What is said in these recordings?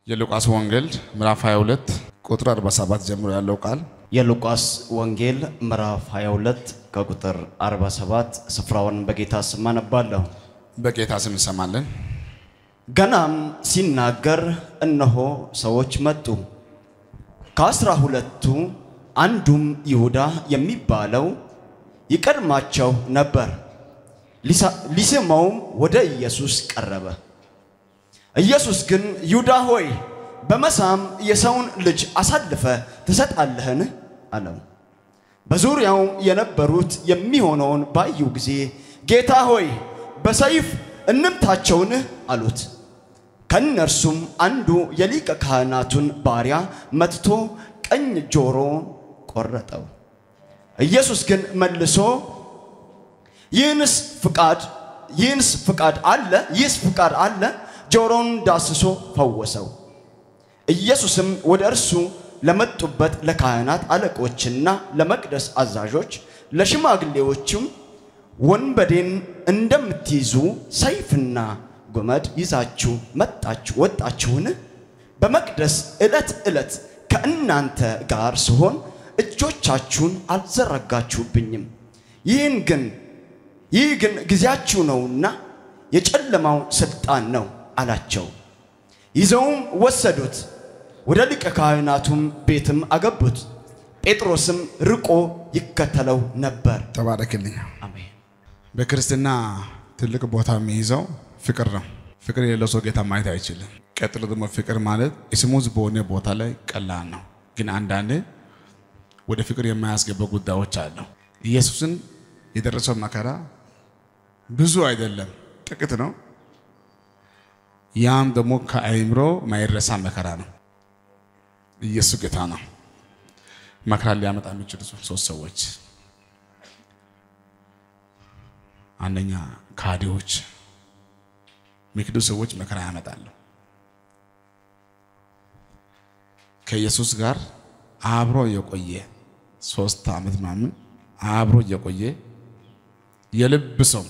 የሉቃስ ወንጌል ምዕራፍ 22 ቁጥር 47 ጀምሮ ያለው ቃል የሉቃስ ወንጌል ምዕራፍ 22 ከቁጥር 47 ስፍራውን በጌታ ስም አነባለሁ። በጌታ ስም እንሰማለን። ገናም ሲናገር እነሆ ሰዎች መጡ። ከአስራ ሁለቱ አንዱም ይሁዳ የሚባለው ይቀድማቸው ነበር። ሊስመውም ወደ ኢየሱስ ቀረበ። ኢየሱስ ግን ይሁዳ ሆይ በመሳም የሰውን ልጅ አሳልፈ ትሰጣለህን? አለው። በዙሪያው የነበሩት የሚሆነውን ባዩ ጊዜ ጌታ ሆይ በሰይፍ እንምታቸውን? አሉት። ከእነርሱም አንዱ የሊቀ ካህናቱን ባሪያ መትቶ ቀኝ ጆሮውን ቆረጠው። ኢየሱስ ግን መልሶ ይህንስ ፍቃድ ይህንስ ፍቃድ አለ ይህስ ፍቃድ አለ ጆሮውን ዳስሶ ፈወሰው። ኢየሱስም ወደ እርሱ ለመጡበት ለካህናት አለቆችና ለመቅደስ አዛዦች ለሽማግሌዎችም ወንበዴን እንደምትይዙ ሰይፍና ጎመድ ይዛችሁ መጣችሁ ወጣችሁን? በመቅደስ ዕለት ዕለት ከእናንተ ጋር ስሆን እጆቻችሁን አልዘረጋችሁብኝም። ይህን ግን ይህ ግን ጊዜያችሁ ነውና የጨለማው ሥልጣን ነው አላቸው። ይዘውም ወሰዱት፣ ወደ ሊቀ ካህናቱም ቤትም አገቡት። ጴጥሮስም ርቆ ይከተለው ነበር። ተባረክልኝ። አሜን። በክርስትና ትልቅ ቦታ የሚይዘው ፍቅር ነው። ፍቅር የሌለው ሰው ጌታ ማየት አይችልም። ቀጥሎ ደግሞ ፍቅር ማለት ስሙዝ በሆነ ቦታ ላይ ቀላል ነው፣ ግን አንዳንዴ ወደ ፍቅር የማያስገባ ጉዳዮች አሉ። ኢየሱስን የደረሰው መከራ ብዙ አይደለም፣ ጥቂት ነው። ያም ደግሞ ከአይምሮ ማይረሳ መከራ ነው። ኢየሱስ ጌታ ነው። መከራ ሊያመጣ የሚችሉ ሶስት ሰዎች፣ አንደኛ ካዲዎች፣ የሚክዱ ሰዎች መከራ ያመጣሉ። ከኢየሱስ ጋር አብሮ የቆየ ሶስት ዓመት ምናምን አብሮ የቆየ የልብ ሰው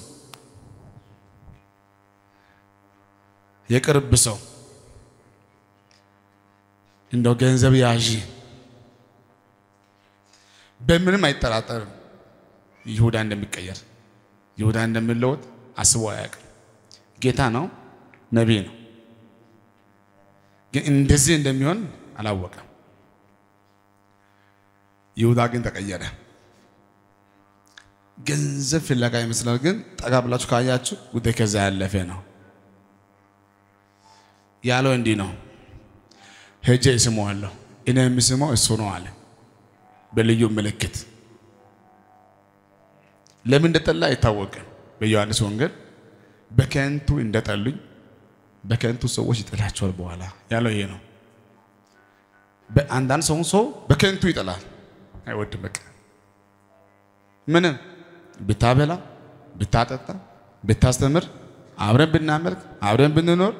የቅርብ ሰው እንደው ገንዘብ ያዥ በምንም አይጠራጠርም ይሁዳ እንደሚቀየር ይሁዳ እንደሚለወጥ አስቦ አያውቅም። ጌታ ነው፣ ነቢይ ነው፣ ግን እንደዚህ እንደሚሆን አላወቀም። ይሁዳ ግን ተቀየረ። ገንዘብ ፍለጋ ይመስላል፣ ግን ጠጋ ብላችሁ ካያችሁ ጉዳይ ከዛ ያለፈ ነው። ያለው እንዲህ ነው፣ ሄጄ እስመዋለሁ፣ እኔ የምስመው እሱ ነው አለ በልዩ ምልክት። ለምን እንደጠላ አይታወቅም። በዮሐንስ ወንጌል በከንቱ እንደጠሉኝ በከንቱ ሰዎች ይጠላቸዋል በኋላ ያለው ይሄ ነው። በአንዳንድ ሰው ሰው በከንቱ ይጠላል፣ አይወድም። በቃ ምንም ብታበላ፣ ብታጠጣ፣ ብታስተምር፣ አብረን ብናመልክ፣ አብረን ብንኖር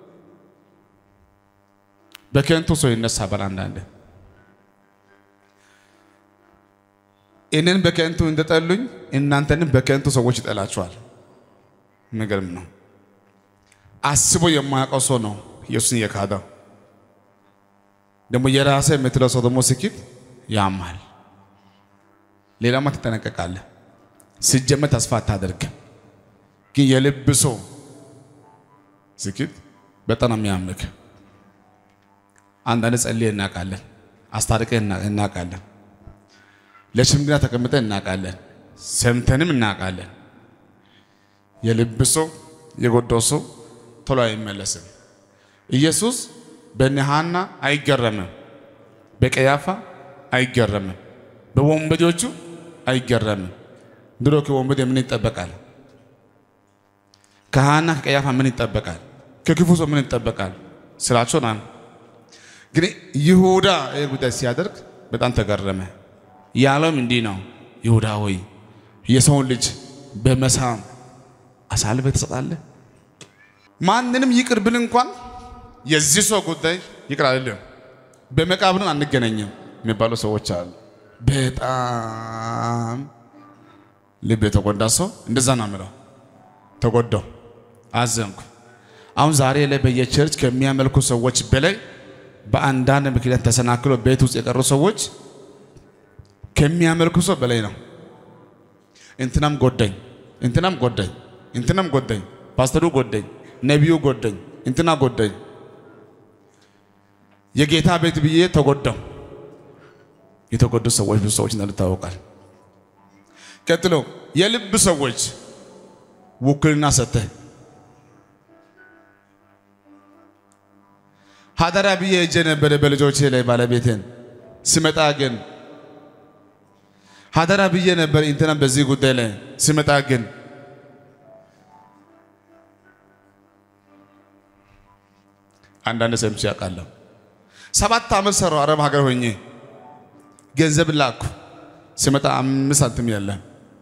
በከንቱ ሰው ይነሳል። አንዳንድ እኔን በከንቱ እንደጠሉኝ እናንተንም በከንቱ ሰዎች ይጠላቸዋል። የሚገርም ነው። አስቦ የማያውቀው ሰው ነው ኢየሱስን የካደው። ደግሞ የራሴ የምትለው ሰው ደግሞ ስኬት ያማል። ሌላማ ትጠነቀቃለህ። ሲጀመር ተስፋ አታደርግም። ግን የልብ ሰው ስኬት በጣም የሚያምክ አንዳንድ ጸልይ እናውቃለን፣ አስታርቀ እናውቃለን፣ ለሽምግልና ተቀምጠ እናውቃለን፣ ሰምተንም እናውቃለን። የልብ ሰው የጎዳው ሰው ቶሎ አይመለስም። ኢየሱስ በነሃና አይገረምም፣ በቀያፋ አይገረምም፣ በወንበዴዎቹ አይገረምም። ድሮ ከወንበዴ ምን ይጠበቃል? ከሃና ከቀያፋ ምን ይጠበቃል? ከክፉ ሰው ምን ይጠበቃል? ስራቸው ና ግን ይሁዳ ይህ ጉዳይ ሲያደርግ በጣም ተገረመ። ያለውም እንዲህ ነው፣ ይሁዳ ሆይ የሰውን ልጅ በመሳም አሳልፈህ ትሰጣለህ? ማንንም ይቅር ብል እንኳን የዚህ ሰው ጉዳይ ይቅር አይደለም፣ በመቃብርን አንገናኝም የሚባሉ ሰዎች አሉ። በጣም ልብ የተጎዳ ሰው እንደዛ ነው የምለው። ተጎዳው፣ አዘንኩ። አሁን ዛሬ ላይ በየቸርች ከሚያመልኩ ሰዎች በላይ በአንዳንድ ምክንያት ተሰናክሎ ቤት ውስጥ የቀሩ ሰዎች ከሚያመልኩ ሰው በላይ ነው። እንትናም ጎደኝ፣ እንትናም ጎደኝ፣ እንትናም ጎደኝ፣ ፓስተሩ ጎደኝ፣ ነቢዩ ጎደኝ፣ እንትና ጎደኝ፣ የጌታ ቤት ብዬ ተጎዳው። የተጎዱ ሰዎች ብዙ ሰዎች እንዳሉ ይታወቃል። ቀጥሎ የልብ ሰዎች ውክልና ሰጥተህ ሀደራ ብዬ እጄ ነበረ በልጆቼ ላይ ባለቤቴን ስመጣ ግን ሀደራ ብዬ ነበር እንትና በዚህ ጉዳይ ላይ ስመጣ ግን አንዳንድ ሰምቼ ያውቃለሁ። ሰባት ዓመት ሰራው አረብ ሀገር ሆኜ ገንዘብ ላኩ። ስመጣ አምስት ሳንቲም የለም።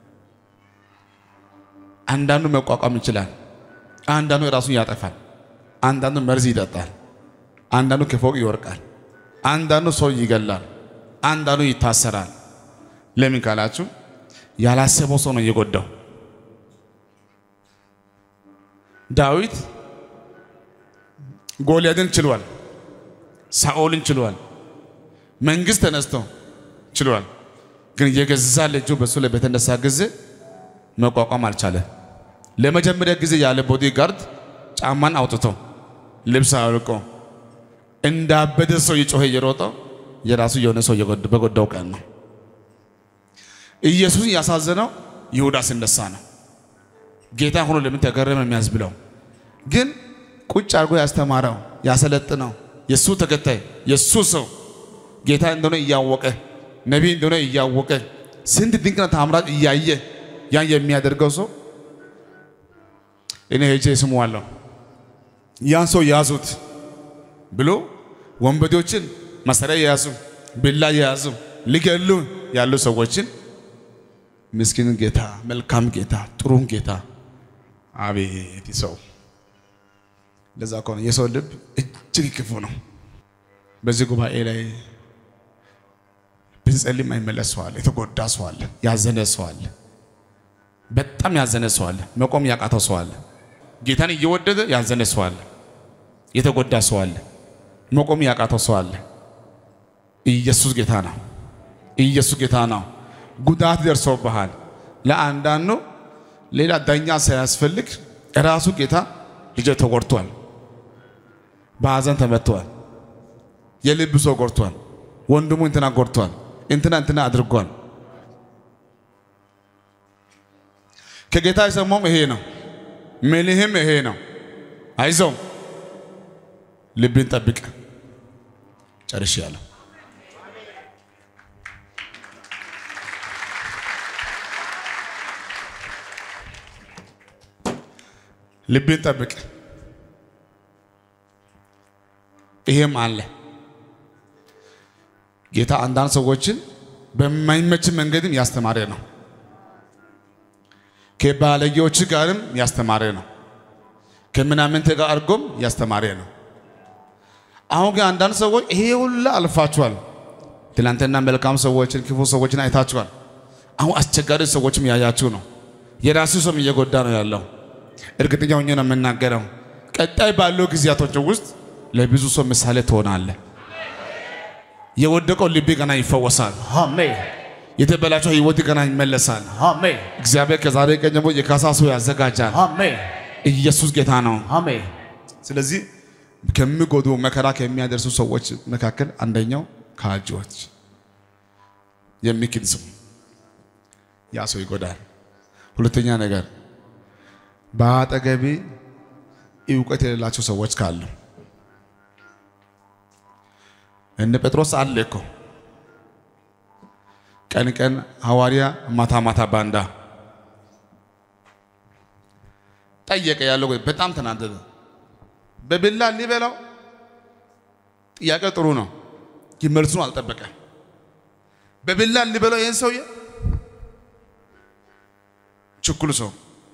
አንዳንዱ መቋቋም ይችላል፣ አንዳንዱ ራሱን ያጠፋል፣ አንዳንዱ መርዝ ይጠጣል፣ አንዳንዱ ከፎቅ ይወርቃል፣ አንዳንዱ ሰው ይገላል፣ አንዳንዱ ይታሰራል። ለምን ካላችሁ ያላሰበው ሰው ነው የጎዳው። ዳዊት ጎልያድን ችሏል፣ ሳኦልን ችሏል፣ መንግስት ተነስቶ ችሏል። ግን የገዛ ልጁ በሱ ላይ በተነሳ ጊዜ መቋቋም አልቻለም። ለመጀመሪያ ጊዜ ያለ ቦዲ ጋርድ ጫማን አውጥቶ ልብስ አውልቆ እንዳበደ ሰው የጮኸ እየሮጠ የራሱ የሆነ ሰው በጎዳው ቀን ነው። ኢየሱስን ያሳዘነው ይሁዳ ሲነሳ ነው። ጌታ ሆኖ ለምን ተገረመ የሚያስብለው ግን ቁጭ አድርጎ ያስተማረው ያሰለጥነው የእሱ ተከታይ የእሱ ሰው ጌታ እንደሆነ እያወቀ ነቢይ እንደሆነ እያወቀ ስንት ድንቅና ታምራት እያየ ያን የሚያደርገው ሰው እኔ ሄጄ ስሙዋለሁ ያን ሰው ያዙት ብሎ ወንበዴዎችን መሳሪያ የያዙ ቢላ የያዙ ሊገሉ ያሉ ሰዎችን ምስኪን ጌታ፣ መልካም ጌታ፣ ጥሩም ጌታ አቤት ሰው ለዛ ከሆነ የሰው ልብ እጅግ ክፉ ነው። በዚህ ጉባኤ ላይ ብንጸልይ የማይመለስ ሰው አለ። የተጎዳ ሰው አለ። ያዘነ ሰው አለ። በጣም ያዘነ ሰው አለ። መቆም ያቃተው ሰው አለ። ጌታን እየወደደ ያዘነ ሰው አለ። የተጎዳ ሰው አለ። መቆም ያቃተው ሰው አለ። ኢየሱስ ጌታ ነው። ኢየሱስ ጌታ ነው። ጉዳት ደርሶብሃል። ለአንዳንዱ ሌላ ዳኛ ሳያስፈልግ ራሱ ጌታ ልጅ ተጎድቷል። በሐዘን ተመትቷል። የልብ ሰው ጎድቷል። ወንድሙ እንትና ጎድቷል። እንትና እንትና አድርጓል። ከጌታ የሰማውም ይሄ ነው። ምልህም ይሄ ነው። አይዞም፣ ልብን ጠብቅ። ጨርሼያለሁ። ልብን ጠብቅ። ይሄም አለ ጌታ አንዳንድ ሰዎችን በማይመች መንገድም ያስተማረ ነው። ከባለጌዎች ጋርም ያስተማረ ነው። ከምናምንቴ ጋር አድርጎም ያስተማረ ነው። አሁን ግን አንዳንድ ሰዎች ይሄ ሁላ አልፋችኋል። ትናንትና መልካም ሰዎችን ክፉ ሰዎችን አይታችኋል። አሁን አስቸጋሪ ሰዎችም ያያችሁ ነው። የራሱ ሰውም እየጎዳ ነው ያለው። እርግጠኛ ሆኜ ነው የምናገረው። ቀጣይ ባለው ጊዜያቶች ውስጥ ለብዙ ሰው ምሳሌ ትሆናለህ። የወደቀው ልብ ገና ይፈወሳል። አሜን የተበላሸው ህይወት ገና ይመለሳል። አሜን እግዚአብሔር ከዛሬ ቀን ጀምሮ የካሳ ሰው ያዘጋጃል። አሜን ኢየሱስ ጌታ ነው። አሜን ስለዚህ ከሚጎዱ መከራ ከሚያደርሱ ሰዎች መካከል አንደኛው ካጂዎች የሚክድ ሰው ያ ሰው ይጎዳል። ሁለተኛ ነገር በአጠገቤ እውቀት የሌላቸው ሰዎች ካሉ እነ ጴጥሮስ አለ እኮ ቀን ቀን ሐዋርያ ማታ ማታ ባንዳ ጠየቀ። ያለው በጣም ተናደደ። በቢላ ሊበላው ጥያቄ ጥሩ ነው፣ ግን መልሱን አልጠበቀ። በቢላ ሊበላው ይህን ሰውዬ ችኩል ሰው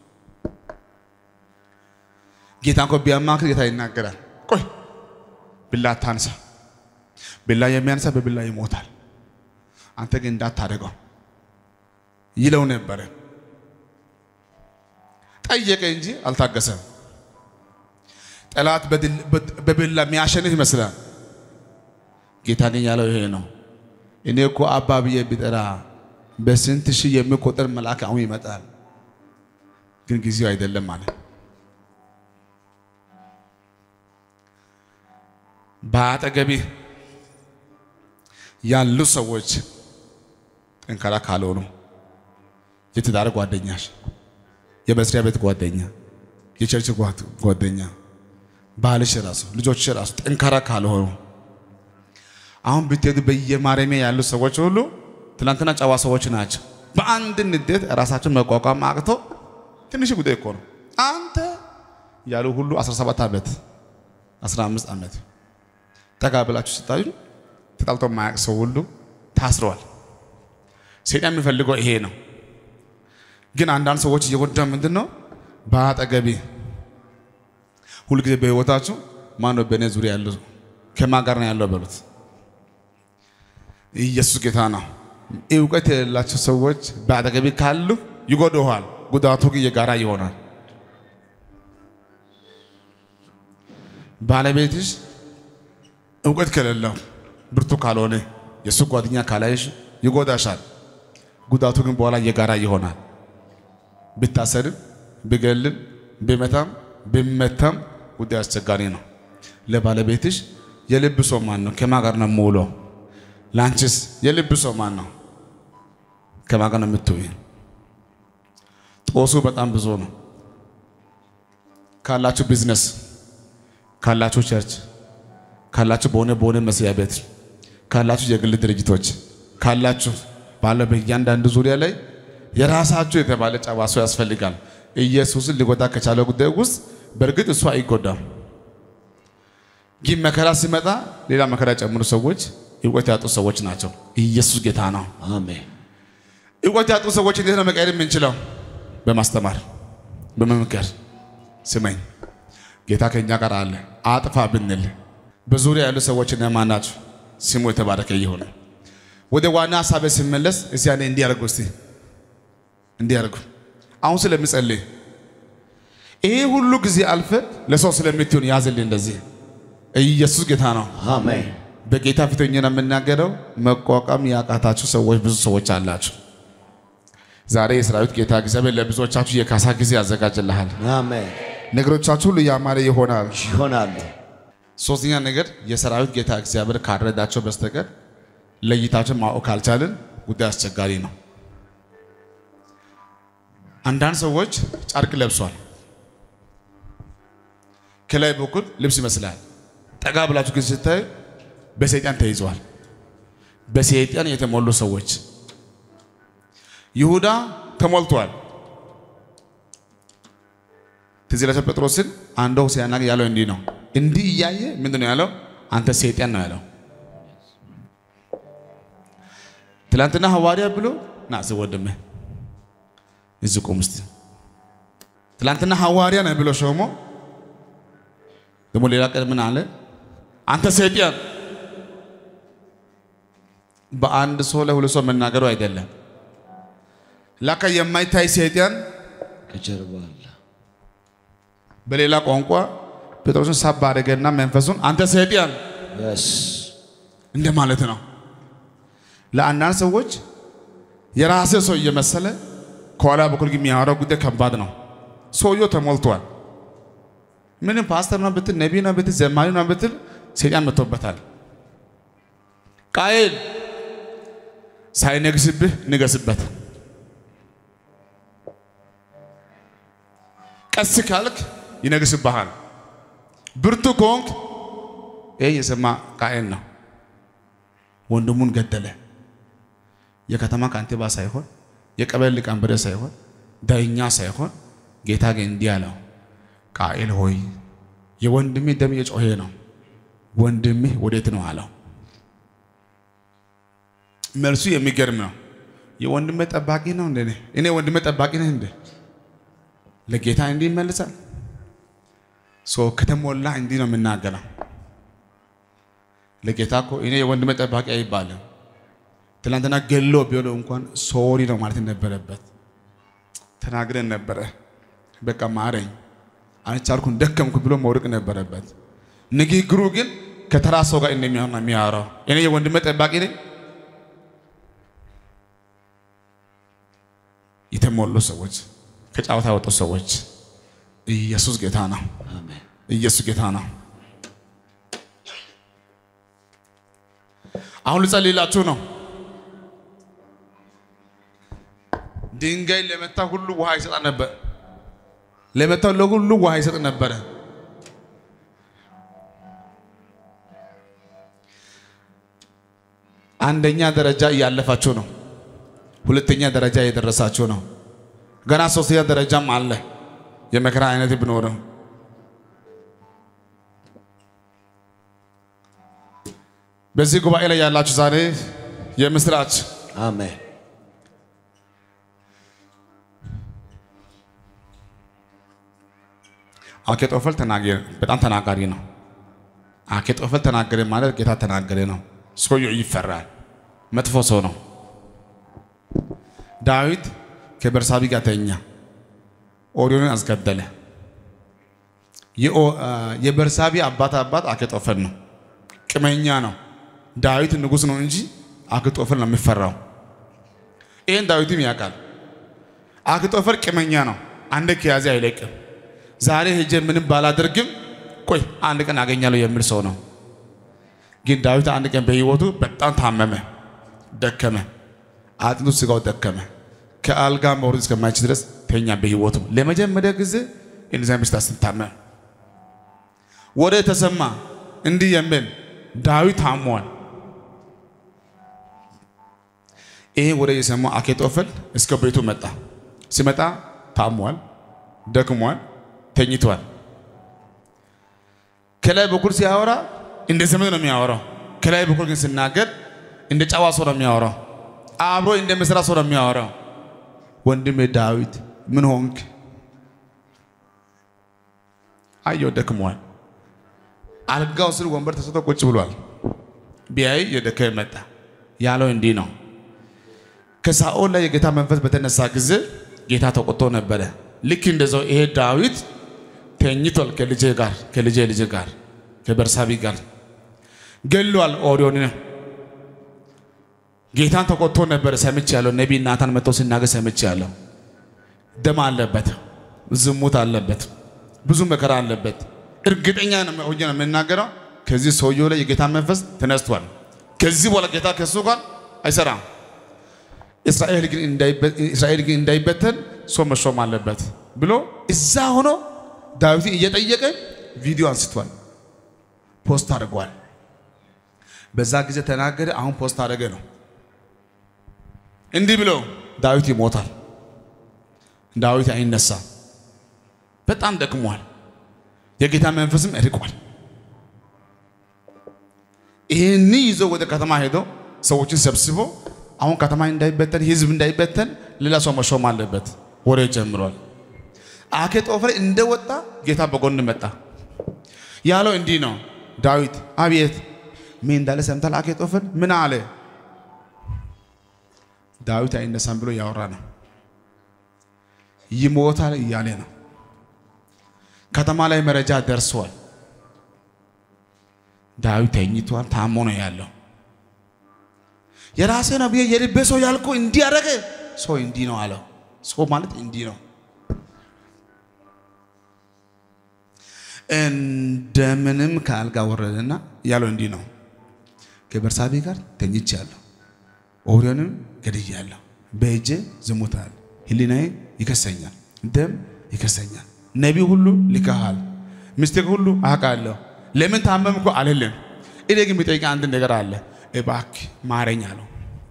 ጌታ እንኳ ቢያማክር ጌታ ይናገራል። ቆይ ቢላ አታንሳ፣ ቢላ የሚያንሳ በቢላ ይሞታል፣ አንተ ግን እንዳታደርገው ይለው ነበረ። ጠየቀ እንጂ አልታገሰም። ጠላት በቢላ የሚያሸንፍ ይመስላል። ጌታ ግን ያለው ይሄ ነው። እኔ እኮ አባ ብዬ ቢጠራ በስንት ሺህ የሚቆጠር መልአክ አሁን ይመጣል፣ ግን ጊዜው አይደለም ማለት በአጠገቤ ያሉ ሰዎች ጠንካራ ካልሆኑ የትዳር ጓደኛሽ፣ የመስሪያ ቤት ጓደኛ፣ የቸርች ጓደኛ፣ ባልሽ ራሱ ልጆችሽ ራሱ ጠንካራ ካልሆኑ አሁን ብትሄዱ በየማረሚያ ያሉ ሰዎች ሁሉ ትናንትና ጨዋ ሰዎች ናቸው። በአንድ ንዴት ራሳቸውን መቋቋም አቅቶ ትንሽ ጉዳይ እኮ ነው አንተ ያሉ ሁሉ 17 ዓመት 15 ዓመት ጠጋ ብላችሁ ስታዩ ተጣልቶ የማያውቅ ሰው ሁሉ ታስረዋል። ሰይጣን የሚፈልገው ይሄ ነው። ግን አንዳንድ ሰዎች እየጎዳ ምንድን ነው በአጠገቤ ሁልጊዜ በህይወታችሁ ማን ነው በእኔ ዙሪያ ያለው ከማን ጋር ነው ያለው በሉት። ኢየሱስ ጌታ ነው። እውቀት የሌላቸው ሰዎች በአጠገቤ ካሉ ይጎዳዋል። ጉዳቱ ግን የጋራ ይሆናል። ባለቤትሽ እውቀት ከሌለው ብርቱ ካልሆነ የእሱ ጓደኛ ካላይሽ ይጎዳሻል። ጉዳቱ ግን በኋላ የጋራ ይሆናል። ብታሰርም ብገልም ብመታም ብመታም ጉዳይ አስቸጋሪ ነው። ለባለቤትሽ የልብ ሰው ማን ነው? ከማን ጋር ነው የምውለው? ለአንቺስ የልብ ሰው ማን ነው? ከማን ጋር ነው የምትውይ? ጦሱ በጣም ብዙ ነው። ካላችሁ ቢዝነስ፣ ካላችሁ ቸርች፣ ካላችሁ በሆነ በሆነ መስሪያ ቤት፣ ካላችሁ የግል ድርጅቶች፣ ካላችሁ ባለ በእያንዳንዱ ዙሪያ ላይ የራሳችሁ የተባለ ጨዋ ሰው ያስፈልጋል። ኢየሱስን ሊጎዳ ከቻለ ጉዳይ ውስጥ በእርግጥ እሱ አይጎዳም። ግን መከራ ሲመጣ ሌላ መከራ የጨምሩ ሰዎች እውቀት ያጡ ሰዎች ናቸው። ኢየሱስ ጌታ ነው። አሜን። እውቀት ያጡ ሰዎች እንዴት ነው መቀየር የምንችለው? በማስተማር በመምከር። ስመኝ ጌታ ከእኛ ጋር አለ። አጥፋ ብንል በዙሪያ ያሉ ሰዎች እነማን ናቸው? ስሙ የተባረከ ይሁን። ወደ ዋና ሀሳቤ ስመለስ እስቲ ያኔ እንዲያርጉ እስቲ እንዲያርጉ አሁን ስለምጸልይ ይሄ ሁሉ ጊዜ አልፈ ለሰው ስለምትሆን ያዝልኝ። እንደዚህ ኢየሱስ ጌታ ነው። አሜን። በጌታ ፊት ሆኜ ነው የምናገረው። መቋቋም ያቃታችሁ ሰዎች ብዙ ሰዎች አላችሁ። ዛሬ የሰራዊት ጌታ እግዚአብሔር ለብዙዎቻችሁ የካሳ ጊዜ ያዘጋጅልሃል። አሜን። ነገሮቻችሁ ሁሉ ያማረ ይሆናል። ይሆናሉ። ሶስተኛ ነገር የሰራዊት ጌታ እግዚአብሔር ካልረዳቸው በስተቀር ለይታችን ማወቅ ካልቻልን ጉዳይ አስቸጋሪ ነው። አንዳንድ ሰዎች ጨርቅ ለብሷል። ከላይ በኩል ልብስ ይመስላል። ጠጋ ብላችሁ ግን ስታዩ በሰይጣን ተይዘዋል። በሰይጣን የተሞሉ ሰዎች ይሁዳ ተሞልቷል። ትዝ ይላችሁ ጴጥሮስን አንዱ ሲያናግ ያለው እንዲህ ነው። እንዲህ እያየ ምንድን ነው ያለው? አንተ ሰይጣን ነው ያለው። ትላንትና ሐዋርያ ብሎ ና እዚህ ወንድሜ እዚህ ቁም እስቲ። ትላንትና ሐዋርያ ነህ ብሎ ሾሞ ደግሞ ሌላ ቀን ምን አለ? አንተ ሰይጣን። በአንድ ሰው ላይ ሁለት ሰው መናገሩ አይደለም። ላካ የማይታይ ሰይጣን ከጀርባ አለ። በሌላ ቋንቋ ጴጥሮስን ሳብ አደረገና መንፈሱን አንተ ሰይጣን የስ እንደ ማለት ነው። ለአንዳንድ ሰዎች የራሴ ሰው እየመሰለ ከኋላ በኩል ግን የሚያወራው ጉዳይ ከባድ ነው። ሰውየው ተሞልቷል። ምንም ፓስተር ነው ብትል፣ ነቢይ ነው ብትል፣ ዘማሪ ነው ብትል ሰይጣን መጥቶበታል። ቃየል ሳይነግስብህ ንገስበት። ቀስ ካልክ ይነግስብሃል። ብርቱ ከሆንክ ይህ የሰማ ቃየል ነው። ወንድሙን ገደለ። የከተማ ካንቲባ ሳይሆን የቀበሌ ሊቀመንበር ሳይሆን ዳኛ ሳይሆን ጌታ ግን እንዲህ አለው፣ ቃኤል ሆይ የወንድምህ ደም የጮኸ ነው፣ ወንድምህ ወዴት ነው አለው። መልሱ የሚገርም ነው። የወንድምህ ጠባቂ ነው እንደ እኔ ወንድምህ ጠባቂ ነህ እንደ ለጌታ እንዲህ ይመልሳል። ሰው ከተሞላ እንዲህ ነው የምናገረው። ለጌታ እኮ እኔ የወንድምህ ጠባቂ አይባልም። ትናንትና ገሎ ቢሆን እንኳን ሶሪ ነው ማለት ነበረበት። ተናግረን ነበረ። በቃ ማረኝ፣ አልቻልኩም ደከምኩ ብሎ መውደቅ ነበረበት። ንግግሩ ግን ከተራ ሰው ጋር እንደሚሆን ነው የሚያወራው። እኔ የወንድሜ ጠባቂ ነኝ። የተሞሉ ሰዎች፣ ከጨዋታ የወጡ ሰዎች ኢየሱስ ጌታ ነው። አሜን። ኢየሱስ ጌታ ነው። አሁን ልጸልይላችሁ ነው። ድንጋይ ለመታ ሁሉ ውሃ ይሰጣ ነበር። ለመታው ለሁሉ ውሃ ይሰጥ ነበረ። አንደኛ ደረጃ እያለፋችሁ ነው። ሁለተኛ ደረጃ እየደረሳችሁ ነው። ገና ሶስተኛ ደረጃም አለ። የመከራ አይነት ቢኖርም በዚህ ጉባኤ ላይ ያላችሁ ዛሬ የምስራች አሜን። አኬጦፈል ተናገረ። በጣም ተናጋሪ ነው። አኬጦፈል ተናገረ ማለት ጌታ ተናገረ ነው። ሰውየው ይፈራል። መጥፎ ሰው ነው። ዳዊት ከበርሳቢ ጋር ተኛ፣ ኦሪዮንን አስገደለ። የኦ- የበርሳቢ አባት አባት አኬጦፈል ነው። ቅመኛ ነው። ዳዊት ንጉሥ ነው እንጂ አኬጦፈል ነው የሚፈራው። ይህን ዳዊትም ያውቃል። አኬጦፈል ቅመኛ ነው። አንድ ከያዘ አይለቅም። ዛሬ ሄጄ ምንም ባላደርግም ቆይ አንድ ቀን አገኛለሁ የሚል ሰው ነው። ግን ዳዊት አንድ ቀን በሕይወቱ በጣም ታመመ፣ ደከመ፣ አጥንቱ ስጋው ደከመ። ከአልጋ መውረድ እስከማይችል ድረስ ተኛ። በሕይወቱ ለመጀመሪያ ጊዜ እንደዚያ በሽታ ስታመም ወደ ተሰማ እንዲህ የሚል ዳዊት ታሟል። ይሄ ወደ የሰማው አኬጦፈል እስከ ቤቱ መጣ። ሲመጣ ታሟል፣ ደክሟል፣ ተኝቷል። ከላይ በኩል ሲያወራ እንደ ዘመድ ነው የሚያወራው። ከላይ በኩል ግን ሲናገር እንደ ጨዋ ሰው ነው የሚያወራው። አብሮ እንደ መስራ ሰው ነው የሚያወራው። ወንድሜ ዳዊት ምን ሆንክ? አየው ደክሟል። አልጋው ስር ወንበር ተሰጥቶ ቁጭ ብሏል። ቢያይ የደከመ መጣ። ያለው እንዲህ ነው። ከሳኦል ላይ የጌታ መንፈስ በተነሳ ጊዜ ጌታ ተቆጥቶ ነበረ። ልክ እንደዛው ይሄ ዳዊት ተኝቷል ከልጄ ጋር ከልጄ ልጅ ጋር ከበርሳቢ ጋር ገሏል። ኦሪዮንን ጌታን ተቆጥቶ ነበረ። ሰምቻለሁ። ነቢይ ናታን መጥቶ ሲናገር ሰምቻለሁ። ደም አለበት፣ ዝሙት አለበት፣ ብዙ መከራ አለበት። እርግጠኛ ነው ሆኜ ነው የምናገረው። ከዚህ ሰውየው ላይ የጌታ መንፈስ ተነስቷል። ከዚህ በኋላ ጌታ ከሱ ጋር አይሰራም። እስራኤል ግን እንዳይበ- እስራኤል ግን እንዳይበተን ሰው መሾም አለበት ብሎ እዛ ሆኖ ዳዊትን እየጠየቀ ቪዲዮ አንስቷል፣ ፖስት አድርጓል። በዛ ጊዜ ተናገረ። አሁን ፖስት አደረገ ነው እንዲህ ብሎ ዳዊት ይሞታል፣ ዳዊት አይነሳም፣ በጣም ደክሟል፣ የጌታ መንፈስም እርቋል። ይህን ይዞ ወደ ከተማ ሄዶ ሰዎችን ሰብስቦ አሁን ከተማ እንዳይበተን ህዝብ እንዳይበተን ሌላ ሰው መሾም አለበት። ወሬ ጀምሯል። አኬጦፈል እንደወጣ ጌታ በጎን መጣ። ያለው እንዲህ ነው። ዳዊት አቤት፣ ምን እንዳለ ሰምታል? አኬጦፈል ምን አለ? ዳዊት አይነሳም ብሎ ያወራ ነው። ይሞታል እያለ ነው። ከተማ ላይ መረጃ ደርሷል። ዳዊት ተኝቷል፣ ታሞ ነው ያለው። የራሴ ነው ብዬ የልቤ ሰው ያልኩ እንዲህ አደረገ። ሰው እንዲህ ነው አለው። ሰው ማለት እንዲህ ነው። እንደምንም ከአልጋ ወረደና ያለው እንዲህ ነው። ከበርሳቤ ጋር ተኝቻለሁ፣ ኦሪዮንም ገድያለሁ፣ በእጄ ዝሙት አለ፣ ሕሊናዬ ይከሰኛል፣ ደም ይከሰኛል። ነቢይ ሁሉ ልከሃል፣ ሚስቴክ ሁሉ አውቃለሁ። ለምን ታመምኩ አልልም። እኔ ግን የሚጠይቅ አንድ ነገር አለ፣ እባክህ ማረኝ አለው።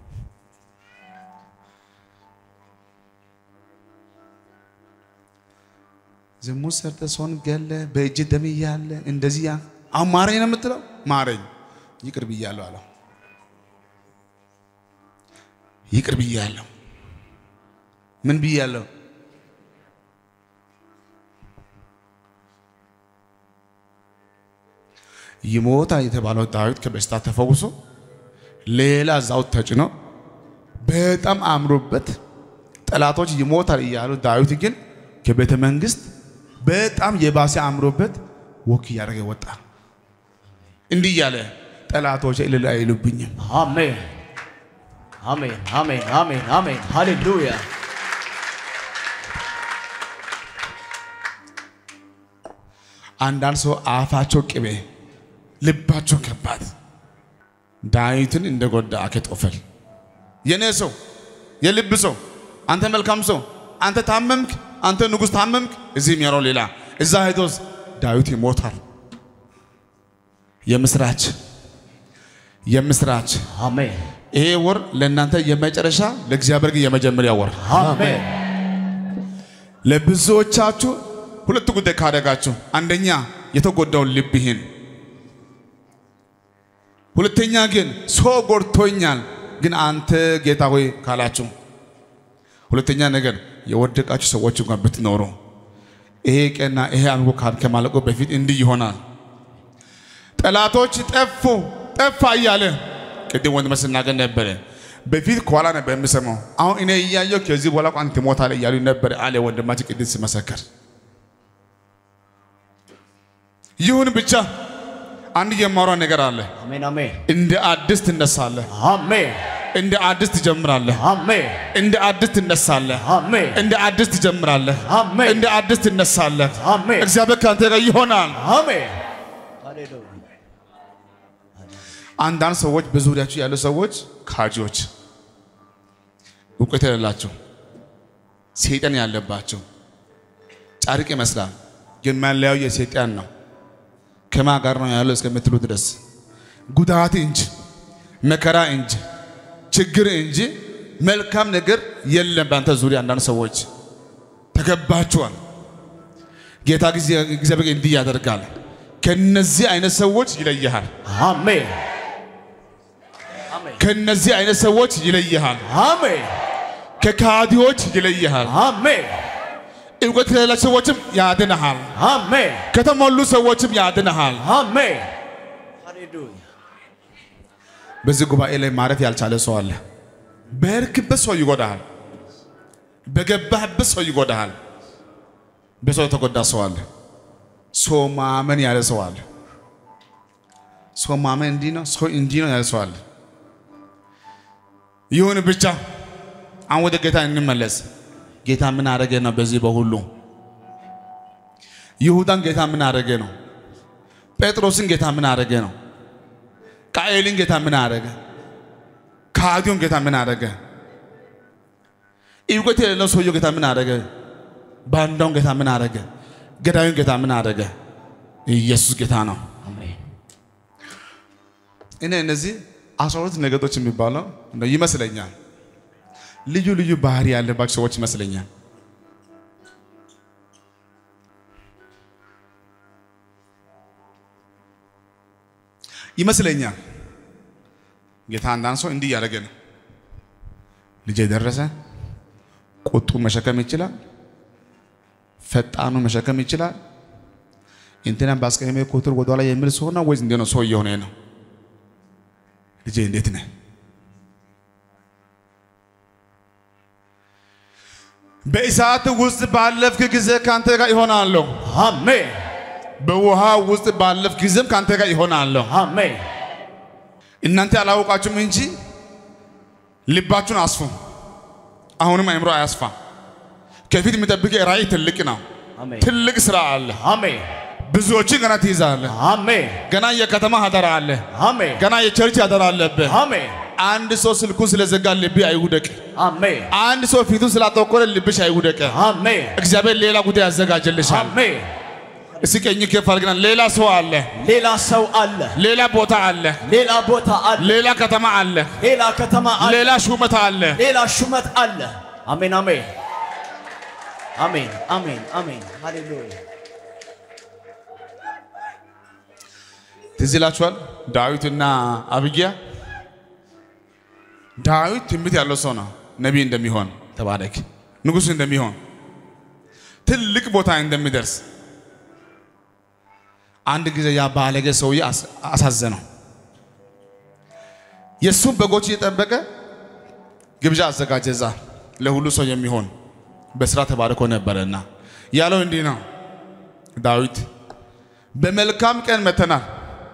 ዝሙት ሰርተ ሰውን ገለ በእጅ ደም እያለ እንደዚህ ያ አሁን ማረኝ ነው የምትለው? ማረኝ ይቅር ብያለሁ አለው። ይቅር ብያለሁ። ምን ብያለሁ? ይሞታል የተባለው ዳዊት ከበሽታ ተፈውሶ ሌላ እዛው ተጭኖ በጣም አምሮበት ጠላቶች ይሞታል እያሉ ዳዊት ግን ከቤተ መንግስት በጣም የባሰ አምሮበት ወክ እያደረገ ወጣ። እንዲህ እያለ ጠላቶች እልል አይሉብኝም። አሜን አሜን አሜን አሜን አሜን ሃሌሉያ አንዳንድ ሰው አፋቸው ቅቤ ልባቸው ከባድ ዳዊትን እንደጎዳ አኬጦፈል የኔ ሰው የልብ ሰው አንተ መልካም ሰው አንተ ታመምክ አንተ ንጉሥ ታመምክ እዚህ የሚያረው ሌላ እዛ ሄዶስ ዳዊት ይሞታል የምስራች የምስራች አሜን ይሄ ወር ለእናንተ የመጨረሻ ለእግዚአብሔር ግን የመጀመሪያ ወር አሜን ለብዙዎቻችሁ ሁለት ጉዳይ ካደረጋችሁ፣ አንደኛ የተጎዳውን ልብህን፣ ሁለተኛ ግን ሰው ጎድቶኛል ግን አንተ ጌታ ሆይ ካላችሁ፣ ሁለተኛ ነገር የወደቃችሁ ሰዎች እንኳን ብትኖሩ ይሄ ቀና ይሄ አምልኮ ካል- ከማለቁ በፊት እንዲህ ይሆናል። ጠላቶች ጠፉ ጠፋ እያለ ቅድም ወንድመ ስናገር ነበረ። በፊት ከኋላ ነበር የምሰማው። አሁን እኔ እያየሁ ከዚህ በኋላ እንኳን ትሞታለህ እያሉ ነበረ አለ ወንድማችን ቅድም ሲመሰከር። ይሁን ብቻ አንድ የማወራው ነገር አለ። አሜን አሜን እንደ አዲስ ትነሳለህ፣ አሜን እንደ አዲስ ትጀምራለህ፣ አሜን እንደ አዲስ ትነሳለህ፣ አሜን እንደ አዲስ ትጀምራለህ፣ አሜን እንደ አዲስ ትነሳለህ። አሜን እግዚአብሔር ከአንተ ጋር ይሆናል። አሜን ሃሌሉያ አንዳንድ ሰዎች በዙሪያችሁ ያሉ ሰዎች ካጂዎች፣ እውቀት የሌላቸው ሰይጣን ያለባቸው ጨርቅ ይመስላል፣ ግን መለያው የሰይጣን ነው። ከማ ጋር ነው ያለው እስከምትሉ ድረስ ጉዳት እንጂ መከራ እንጂ ችግር እንጂ መልካም ነገር የለም። በአንተ ዙሪያ አንዳንድ ሰዎች ተገባችኋል። ጌታ ጊዜ እግዚአብሔር እንዲህ ያደርጋል። ከነዚህ አይነት ሰዎች ይለይሃል። አሜን አሜን ከነዚህ አይነት ሰዎች ይለይሃል። አሜን ከካዲዎች ይለይሃል። አሜን እውቀት ከሌላቸው ሰዎችም ያድንሃል። አሜን ከተሞሉ ሰዎችም ያድንሃል። አሜን ሃሌሉያ በዚህ ጉባኤ ላይ ማረፍ ያልቻለ ሰው አለ። በሄድክበት ሰው ይጎዳሃል። በገባህበት ሰው ይጎዳሃል። በሰው የተጎዳ ሰው አለ። ሰው ማመን ያለ ሰው አለ። ሰው ማመን እንዲህ ነው፣ ሰው እንዲህ ነው ያለ ሰው አለ። ይሁን ብቻ አሁን ወደ ጌታ እንመለስ። ጌታ ምን አደረገ ነው? በዚህ በሁሉ ይሁዳን ጌታ ምን አደረገ ነው? ጴጥሮስን ጌታ ምን አደረገ ነው? ቃኤልን ጌታ ምን አደረገ? ከሃዲውን ጌታ ምን አደረገ? እውቀት የሌለው ሰውየው ጌታ ምን አደረገ? ባንዳውን ጌታ ምን አደረገ? ገዳዩን ጌታ ምን አደረገ? ኢየሱስ ጌታ ነው። አሜን እኔ እነዚህ አስራ ሁለት ነገዶች የሚባለው እንደው ይመስለኛል ልዩ ልዩ ባህሪ ያለባቸው ሰዎች ይመስለኛል። ይመስለኛል ጌታ አንዳንድ ሰው እንዲህ እያደረገ ነው። ልጄ ደረሰ፣ ቁጡ መሸከም ይችላል፣ ፈጣኑ መሸከም ይችላል። እንትና ባስቀየመ ቁጥር ወደኋላ የሚል ሰው ነው ወይስ እንዴት ነው? ሰው እየሆነ ነው። ልጄ እንዴት ነህ? በእሳት ውስጥ ባለፍክ ጊዜ ካንተ ጋር ይሆናለሁ። አሜን በውሃ ውስጥ ባለፍክ ጊዜም ካንተ ጋር ይሆናለሁ። አሜን እናንተ አላወቃችሁም እንጂ ልባችሁን አስፉ። አሁንም አእምሮ አያስፋ። ከፊት የሚጠብቅ ራእይ ትልቅ ነው። አሜን ትልቅ ስራ አለ። አሜን ብዙዎችን ገና ትይዛለህ። አሜን ገና የከተማ አደራ አለ። አሜን ገና የቸርች አደራ አለብህ። አሜን አንድ ሰው ስልኩን ስለዘጋ ልብህ አይውደቅ። አሜን አንድ ሰው ፊቱን ስላጠቆረ ልብሽ አይውደቅ። አሜን እግዚአብሔር ሌላ ጉዳይ ያዘጋጀልሻል። አሜን እስኪ ቀኝ ከፍ አድርግና ሌላ ሰው አለ፣ ሌላ ሰው አለ ሌላ ቦታ አለ፣ ሌላ ቦታ አለ ሌላ ከተማ አለ፣ ሌላ ከተማ አለ ሌላ ሹመት አለ። ሌላ ሹመት አለ አሜን አሜን አሜን አሜን አሜን ሃሌሉያ ትዝ ይላችኋል ዳዊትና አብጊያ። ዳዊት ትንቢት ያለው ሰው ነው። ነቢይ እንደሚሆን ተባረክ፣ ንጉሥ እንደሚሆን ትልቅ ቦታ እንደሚደርስ አንድ ጊዜ ያ ባለጌ ሰውዬ አስ- አሳዘነው። የእሱም በጎች እየጠበቀ ግብዣ አዘጋጀ። እዛ ለሁሉ ሰው የሚሆን በስራ ተባርኮ ነበረና ያለው እንዲህ ነው ዳዊት በመልካም ቀን መተናል።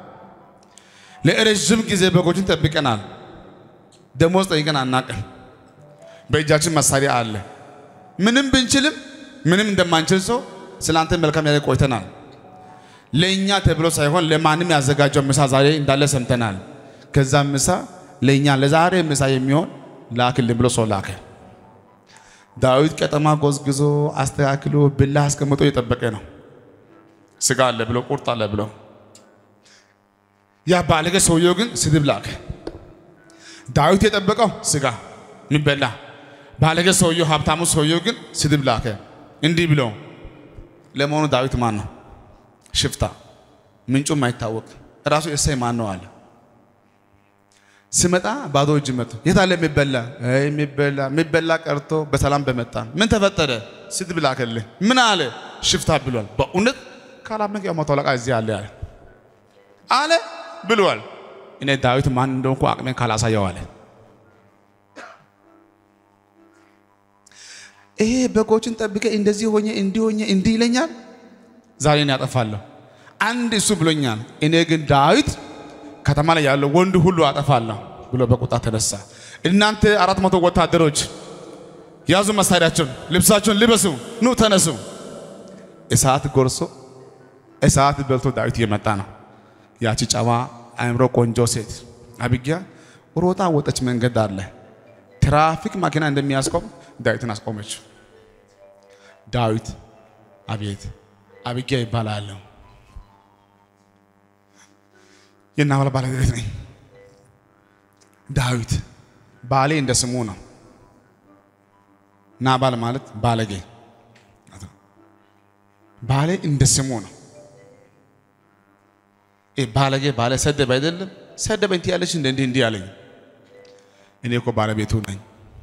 ለረዥም ጊዜ በጎችን ጠብቀናል። ደሞዝ ጠይቀን አናቅም። በእጃችን መሳሪያ አለ። ምንም ብንችልም ምንም እንደማንችል ሰው ስለ አንተ መልካም ያለ ቆይተናል። ለእኛ ተብሎ ሳይሆን ለማንም ያዘጋጀው ምሳ ዛሬ እንዳለ ሰምተናል። ከዛ ምሳ ለእኛ ለዛሬ ምሳ የሚሆን ላክልን ብሎ ሰው ላከ። ዳዊት ቀጠማ ጎዝግዞ አስተካክሎ ብላ አስቀምጦ እየጠበቀ ነው። ስጋ አለ ብሎ ቁርጥ አለ ብሎ ያ ባለገ ሰውየው ግን ስድብ ላከ። ዳዊት የጠበቀው ስጋ የሚበላ ባለገ ሰውየው ሀብታሙ ሰውየው ግን ስድብ ላከ። እንዲህ ብሎ ለመሆኑ ዳዊት ማን ነው? ሽፍታ፣ ምንጩም አይታወቅ ራሱ እሰይ ማን ነው አለ። ስመጣ ባዶ እጅ መጥቶ የት አለ የሚበላ የሚበላ የሚበላ ቀርቶ በሰላም በመጣ ምን ተፈጠረ? ስድብ ላከልህ። ምን አለ? ሽፍታ ብሏል። በእውነት ካላመንክ ያው መቶ አለቃ እዚህ አለ አለ አለ ብሏል። እኔ ዳዊት ማን እንደሆንኩ አቅሜን ካላሳየው አለ። ይሄ በጎችን ጠብቀ እንደዚህ ሆኜ እንዲህ ሆኜ እንዲህ ይለኛል። ዛሬ እኔ ያጠፋለሁ። አንድ እሱ ብሎኛል። እኔ ግን ዳዊት ከተማ ላይ ያለው ወንድ ሁሉ አጠፋለሁ ብሎ በቁጣ ተነሳ። እናንተ አራት መቶ ወታደሮች ያዙ መሳሪያቸውን፣ ልብሳቸውን ልበሱ፣ ኑ ተነሱ። እሳት ጎርሶ እሳት በልቶ ዳዊት እየመጣ ነው። ያቺ ጨዋ አእምሮ ቆንጆ ሴት አቢጊያ ሮጣ ወጠች። መንገድ አለ ትራፊክ መኪና እንደሚያስቆም ዳዊትን አስቆመችው። ዳዊት አቤት አቢጊያ ይባላለሁ የናባል ባለቤት ነኝ። ዳዊት ባሌ እንደ ስሙ ነው። ናባል ማለት ባለጌ፣ ባሌ እንደ ስሙ ነው። ባለጌ ባለ ሰደብ አይደለም ሰደበኝ ትያለች እንደ እንዲህ እንዲህ አለኝ። እኔ እኮ ባለቤቱ ነኝ።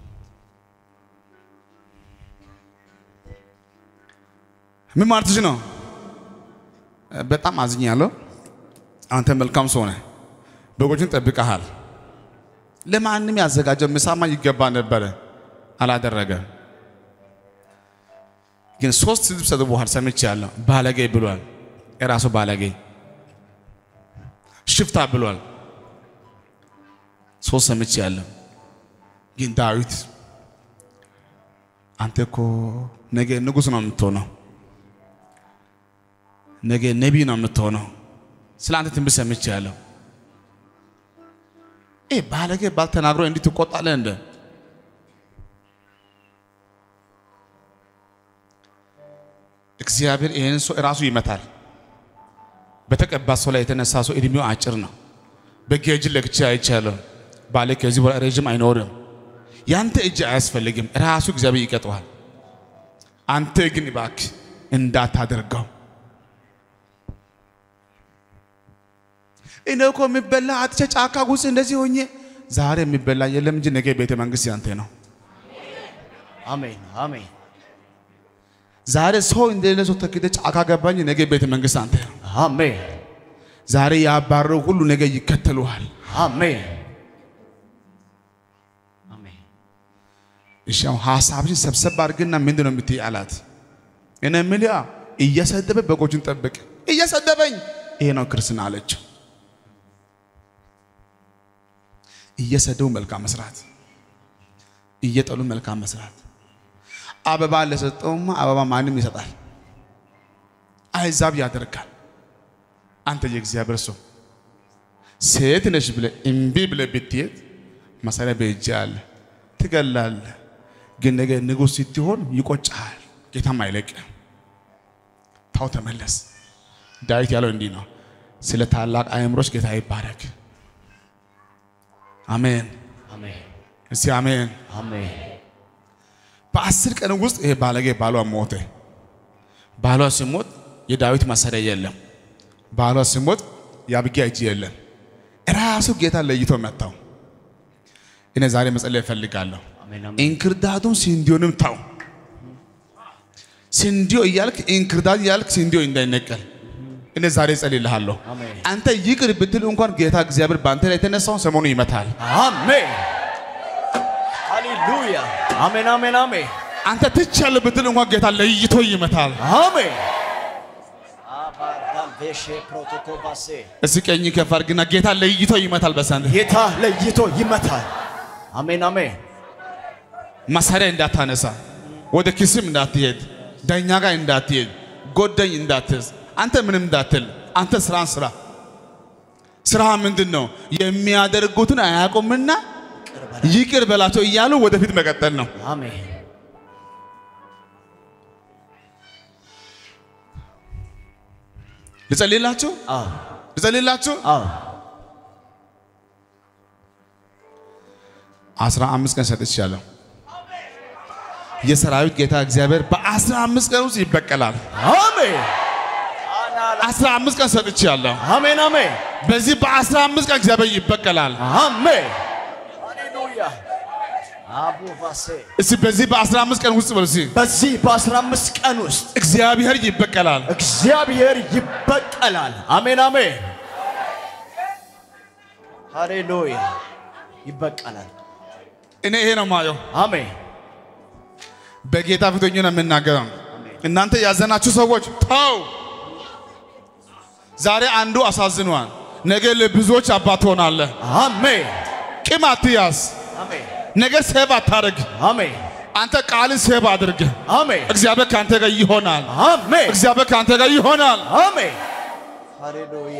ምን ማለትሽ ነው? በጣም አዝኛለሁ። አንተ መልካም ሰው ነህ። በጎችን ጠብቀሃል። ለማንም ያዘጋጀው ምሳማ ይገባ ነበረ፣ አላደረገም። ግን ሶስት ስድብ ሰድቦሃል ሰምቻለሁ። ባለጌ ብሏል። የራሱ ባለጌ ሽፍታ ብሏል። ሶስት ሰምቻለሁ። ግን ዳዊት አንተ እኮ ነገ ንጉሥ ነው የምትሆነው፣ ነገ ነቢይ ነው የምትሆነው ስለ አንተ ትንቢት ሰምቻለሁ። ይህ ባለጌ ባል ተናግሮ እንዲህ ትቆጣለህ እንደ እግዚአብሔር ይህን ሰው እራሱ ይመታል። በተቀባ ሰው ላይ የተነሳ ሰው እድሜው አጭር ነው። በጌጅ ለክቼ አይቻለሁ። ባለ ከዚህ በኋላ ረዥም አይኖርም። ያንተ እጅ አያስፈልግም፣ ራሱ እግዚአብሔር ይቀጠዋል። አንተ ግን እባክህ እንዳታደርገው እኔ እኮ የሚበላ አጥቼ ጫካ ውስጥ እንደዚህ ሆኜ ዛሬ የሚበላ የለም እንጂ ነገ ቤተ መንግስት ያንተ ነው። አሜን አሜን ዛሬ ሰው እንደሌለ ሰው ተክደ ጫካ ገባኝ፣ ነገ ቤተ መንግስት አንተ ነው። አሜን ዛሬ ያባረው ሁሉ ነገ ይከተሉሃል። አሜን አሜን እሺ አሁን ሀሳብሽን ሰብሰብ አድርግና ምንድን ነው የምትይ አላት። እኔ የምልህ እየሰደበ በጎችን ጠብቅ፣ እየሰደበኝ ይሄ ነው ክርስትና አለችው። እየሰደቡ መልካም መስራት፣ እየጠሉ መልካም መስራት። አበባ ለሰጠውማ አበባ ማንም ይሰጣል፣ አይዛብ ያደርጋል። አንተ የእግዚአብሔር ሰው ሴት ነሽ ብለህ እምቢ ብለህ ብትሄድ መሳሪያ በእጅ አለ፣ ትገላለህ። ግን ነገ ንጉሥ ስትሆን ይቆጭሃል፣ ጌታም አይለቅም። ታው ተመለስ። ዳዊት ያለው እንዲህ ነው፣ ስለ ታላቅ አእምሮች ጌታ ይባረክ። አሜን። አሜን እስቲ አሜን። አሜን በአስር ቀን ውስጥ ይሄ ባለጌ ባሏ ሞተ። ባሏ ሲሞት የዳዊት መሳሪያ የለም። ባሏ ሲሞት የአቢግያ እጅ የለም። ራሱ ጌታ ለይቶ መታው። እኔ ዛሬ መጸለይ እፈልጋለሁ። አሜን እንክርዳዱን ስንዴውንም ታው። ስንዴው እያልክ እንክርዳድ እያልክ ስንዴው እንዳይነቀል እኔ ዛሬ እጸልይልሃለሁ። አሜን። አንተ ይቅር ብትል እንኳን ጌታ እግዚአብሔር በአንተ ላይ የተነሳውን ሰሞኑ ይመታል። አሜን ሃሌሉያ አሜን አሜን አሜን አንተ ትቻለህ ብትል እንኳን ጌታ ለይቶ ይመታል። አሜን ቬሼ ፕሮቶኮባሴ እስኪ ቀኝ ከፍ አድርግና ጌታ ለይቶ ይመታል። በሳንተ ጌታ ለይቶ ይመታል። አሜን አሜን። መሳሪያ እንዳታነሳ፣ ወደ ኪስም እንዳትሄድ፣ ዳኛ ጋር እንዳትሄድ፣ ጎደኝ እንዳትዝ፣ አንተ ምንም እንዳትል፣ አንተ ስራን ስራ። ስራ ምንድን ነው? የሚያደርጉትን አያውቁምና ይቅር በላቸው እያሉ ወደፊት መቀጠል ነው። አሜን ልጸልይላችሁ አዎ ልጸልይላችሁ። አዎ አስራ አምስት ቀን ሰጥቻለሁ። የሰራዊት ጌታ እግዚአብሔር በአስራ አምስት ቀን ውስጥ ይበቀላል። አሜን አስራ አምስት ቀን ሰጥቻለሁ። አሜን አሜን በዚህ በአስራ አምስት ቀን እግዚአብሔር ይበቀላል። አሜን ሃሌሉያ አቡ ቫሴ እስቲ በዚህ በአስራ አምስት ቀን ውስጥ በሉ እስቲ በዚህ በአስራ አምስት ቀን ውስጥ እግዚአብሔር ይበቀላል። እግዚአብሔር ይበቀላል። አሜን አሜን ሃሌሉያ ይበቀላል። እኔ ይሄ ነው ማየው። አሜን በጌታ ፊት ሆኜ ነው የምናገረው። እናንተ ያዘናችሁ ሰዎች ተው። ዛሬ አንዱ አሳዝኗል፣ ነገ ለብዙዎች አባት ትሆናለህ። አሜን ቂም አትያዝ፣ አሜን ነገር ሴብ አታርግ። አሜን አንተ ቃልን ሴብ አድርግ። አሜን እግዚአብሔር ከአንተ ጋር ይሆናል። አሜን እግዚአብሔር ከአንተ ጋር ይሆናል። አሜን ሃሌሉያ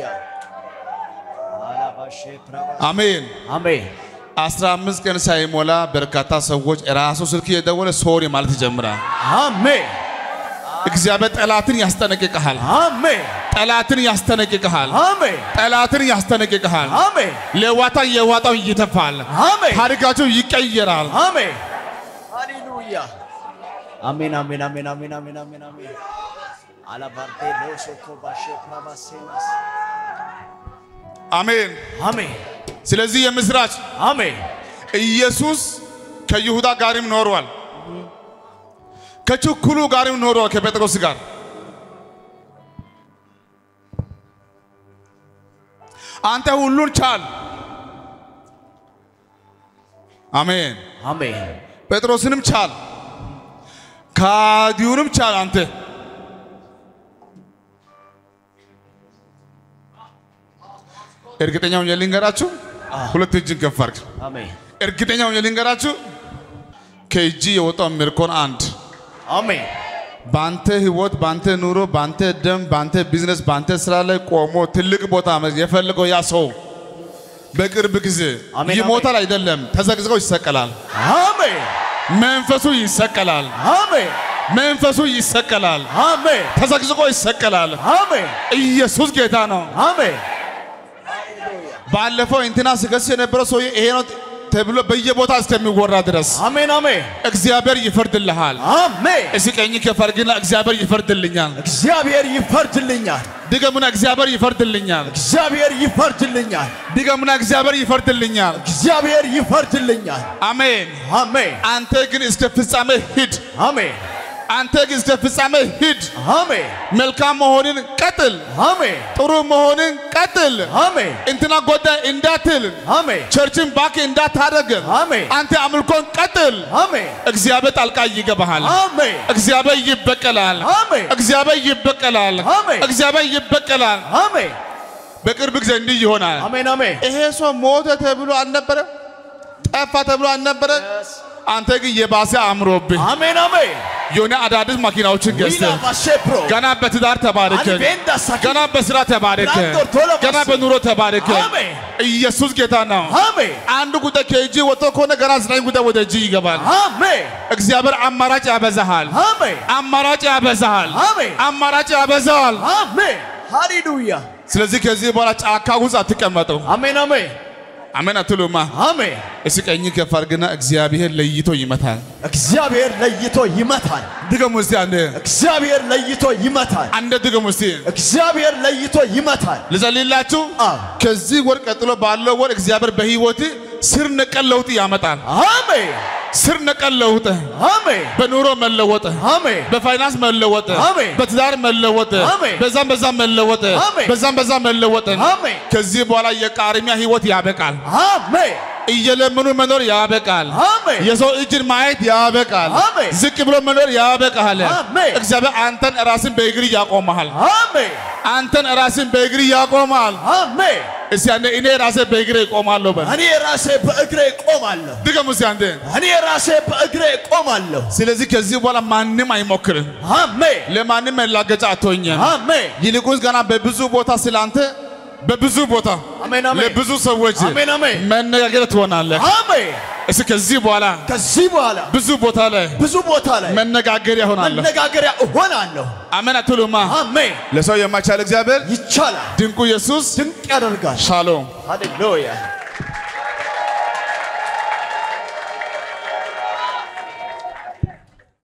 አላባሼ ፕራባ አሜን። አሜን አስራ አምስት ቀን ሳይሞላ በርካታ ሰዎች ራሱ ስልክ እየደወለ ሶሪ ማለት ይጀምራል። አሜን እግዚአብሔር ጠላትን ያስጠነቅቅሃል። አሜን ጠላትን ያስጠነቅቅሃል። አሜን ጠላትን ያስጠነቅቅሃል። አሜን ለዋታን የዋጣውን ይተፋል። አሜን ታሪካቸው ይቀየራል። አሜን ሃሌሉያ አሜን አሜን አሜን አሜን አሜን አሜን አሜን አላባርቴ ሎሶኮ ባሼ ፕራባሴናስ አሜን። አሜን ስለዚህ የምስራች አሜን ኢየሱስ ከይሁዳ ጋርም ኖሯል። ከችኩሉ ጋርም ኖሯል። ከጴጥሮስ ጋር አንተ ሁሉን ቻል። አሜን። አሜን ጴጥሮስንም ቻል፣ ካዲውንም ቻል። አንተ እርግጠኛ ሆኜ ልንገራችሁ፣ ሁለት እጅን ከፍ አድርግ። አሜን እርግጠኛ ሆኜ ልንገራችሁ፣ ከእጅ የወጣው ምርኮን አንድ አሜን በአንተ ህይወት፣ በአንተ ኑሮ፣ በአንተ ደም፣ በአንተ ቢዝነስ፣ በአንተ ስራ ላይ ቆሞ ትልቅ ቦታ የፈለገው ያ ሰው በቅርብ ጊዜ አሜን፣ ይሞታል አይደለም፣ ተዘግዝቆ ይሰቀላል። አሜን መንፈሱ ይሰቀላል። አሜን መንፈሱ ይሰቀላል። አሜን ተዘግዝቆ ይሰቀላል። አሜን ኢየሱስ ጌታ ነው። አሜን ባለፈው እንትና ሲከስ የነበረው ሰውዬ ይሄ ነው ተብሎ በየቦታ እስከሚወራ ድረስ አሜን አሜን እግዚአብሔር ይፈርድልሃል። አሜን እስኪ ቀኝ ከፈርግና እግዚአብሔር ይፈርድልኛል። እግዚአብሔር ይፈርድልኛል። ድገሙና እግዚአብሔር ይፈርድልኛል። እግዚአብሔር ይፈርድልኛል። ድገሙና እግዚአብሔር ይፈርድልኛል። እግዚአብሔር ይፈርድልኛል። አሜን። አሜን አንተ ግን እስከ ፍጻሜ ሂድ። አሜን አንተ ግን እስከ ፍጻሜ ሂድ። አሜን መልካም መሆንን ቀጥል። አሜን ጥሩ መሆንን ቀጥል። አሜን እንትና ጎዳይ እንዳትል፣ አሜን ቸርችን ባክ እንዳታደርግ፣ አሜን አንተ አምልኮን ቀጥል። አሜን እግዚአብሔር ጣልቃ ይገባሃል። አሜን እግዚአብሔር ይበቀላል። አሜን እግዚአብሔር ይበቀላል። አሜን። እግዚአብሔር ይበቀላል። አሜን በቅርብ ጊዜ እንዲህ ይሆናል። አሜን አሜን ይሄ ሰው ሞተ ተብሎ አልነበረ? ጠፋ ተብሎ አልነበረ? አንተ ግን የባሰ አምሮብህ አሜን አሜን የሆነ አዳዲስ መኪናዎችን ዊላ ገዝተህ ባሼፕሮ ገና በትዳር ተባረክ፣ አልቤንዳ ሳኪ ገና በስራ ተባረክ፣ ላንዶር ቶሎ ገና ባስ- በኑሮ ተባረክ። አሜን ኢየሱስ ጌታ ነው። አሜን አንድ ጉዳይ ከእጅ ወጥቶ ከሆነ ገና ዘጠኝ ጉዳይ ወደ እጅ ይገባል። አሜን እግዚአብሔር አማራጭ ያበዛሃል። አሜን አማራጭ ያበዛሃል። አሜን አማራጭ ያበዛሃል። አሜን ሃሌሉያ ስለዚህ ከዚህ በኋላ ጫካ ውስጥ አትቀመጡ። አሜን አሜን አሜን አትሉማ? አሜን እስኪ ቀኝ ከፍ አድርግና እግዚአብሔር ለይቶ ይመታል። እግዚአብሔር ለይቶ ይመታል። ድገሙ እስቲ አንዴ እግዚአብሔር ለይቶ ይመታል። አንዴ ድገሙ እስቲ። እግዚአብሔር ለይቶ ይመታል። ልጸልይላችሁ። አዎ። ከዚህ ወር ቀጥሎ ባለው ወር እግዚአብሔር በህይወት ስር ነቀል ለውጥ ያመጣል። አሜን ስር ነቀል ለውጥ፣ አሜን በኑሮ መለወጥ፣ አሜን በፋይናንስ መለወጥ፣ አሜን። በትዳር መለወጥ፣ አሜን። በዛም በዛም መለወጥ፣ አሜን። በዛም በዛም መለወጥ። አሜን ከዚህ በኋላ የቃርሚያ ህይወት ያበቃል። አሜን እየለመኑ መኖር ያበቃል። አሜን የሰው እጅን ማየት ያበቃል። አሜን። ዝቅ ብሎ መኖር ያበቃል። አሜን። እግዚአብሔር አንተን ራስን በእግር ያቆመሃል። አሜን አንተን ራስን በእግር ያቆማል። አሜን። እስቲ አንዴ እኔ ራሴ በእግሬ እቆማለሁ በል። እኔ ራሴ በእግሬ ቆማለሁ። ድገሙ እስቲ አንዴ። እኔ ራሴ በእግሬ ቆማለሁ። ስለዚህ ከዚህ በኋላ ማንም አይሞክርም። አሜን ለማንም መላገጫ አትሆኝም። አሜን ይልቁንስ ገና በብዙ ቦታ ስላንተ በብዙ ቦታ አሜን አሜን ለብዙ ሰዎች አሜን አሜን መነጋገር ትሆናለህ። አሜን። እስቲ ከዚህ በኋላ ከዚህ በኋላ ብዙ ቦታ ላይ ብዙ ቦታ ላይ መነጋገሪያ ሆናለሁ። መነጋገሪያ እሆናለሁ። አሜን አትሉማ? አሜን። ለሰው የማይቻል እግዚአብሔር ይቻላል፣ ድንቁ ኢየሱስ ድንቅ ያደርጋል። ሻሎም ሃሌሉያ